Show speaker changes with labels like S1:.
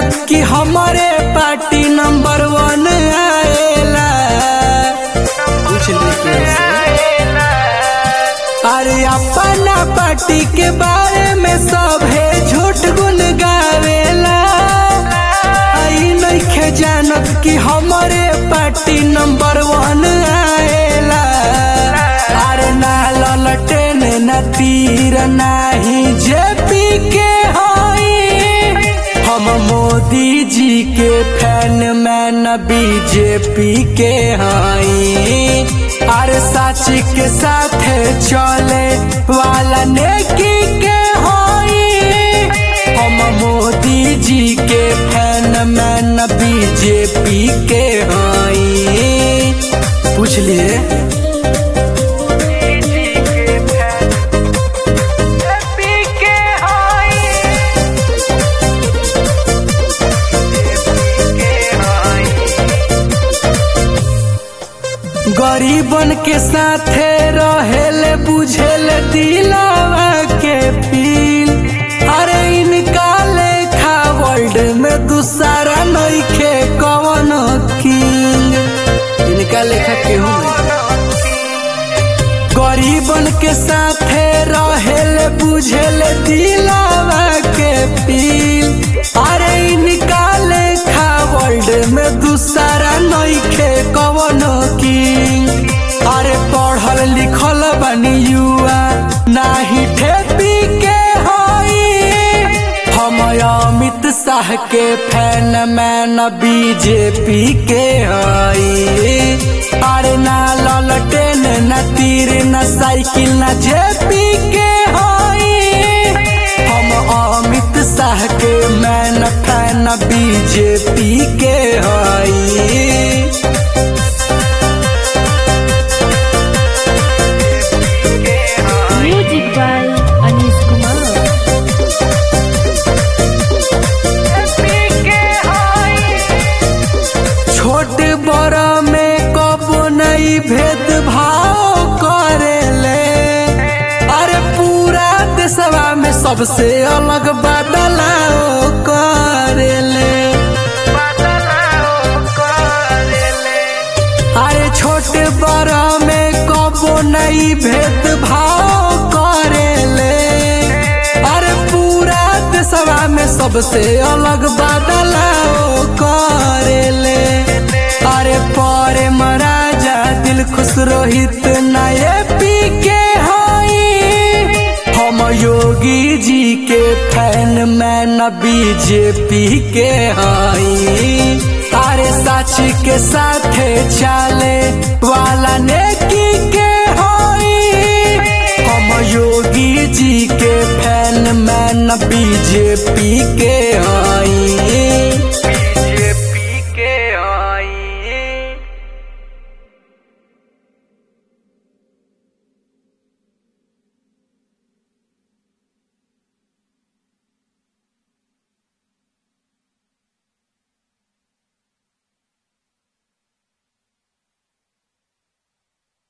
S1: कि हमारे party number वन आएला पूछ ली अरे अपना पार्टी के बारे में सब है झूठ गुन गावेला आई नइखे जानत कि हमारे पार्टी नंबर वन आएला अरे ना ललटेन न तीर नाही जेपी के हई हम मोदी जी के फैन मैं न बीजेपी के हई अरे सच के साथ चले वाला नेकी के हई हम मोदी जी के फैन मैं न बीजेपी के हई पूछ लिए गरीबन के साथे रहेले बुझेले दिलावा के फील अरे इनका लेखा वर्ल्ड में दूसरा नइखे कवन किंग इनका लेखा केहू नहीं गरीबन के साथे रहेले बुझेले दिलावा के फील अरे इनका लेखा वर्ल्ड में दूसरा नइखे कवन किंग अरे पढ़ल लिखल बनी युवा नाही ठेपी के हई हम अमित शाह के फैन मैन बीजेपी के हई अरे ना ललटेन न तीर न साइकिल न जेपी के हई हम अमित शाह के मैन फैन बीजेपी के हई
S2: Music by Anis Kumar.
S1: छोट बड़ा में कबो नहीं भेदभाव करेले अरे पूरा देशवा में सबसे अलग बदलाव करेले अरे छोट बड़ा में कबो नहीं भेदभाव करेले अरे पूरा देशवा में सबसे अलग बदलाव करेले अरे परे महाराजा दिल खुश रोहित नए पी के हई हम योगी जी के फैन मैं न बीजेपी के हई अरे सच के साथ चले वाला नेकी के हई हम योगी जी के फैन मैं न बीजेपी के हई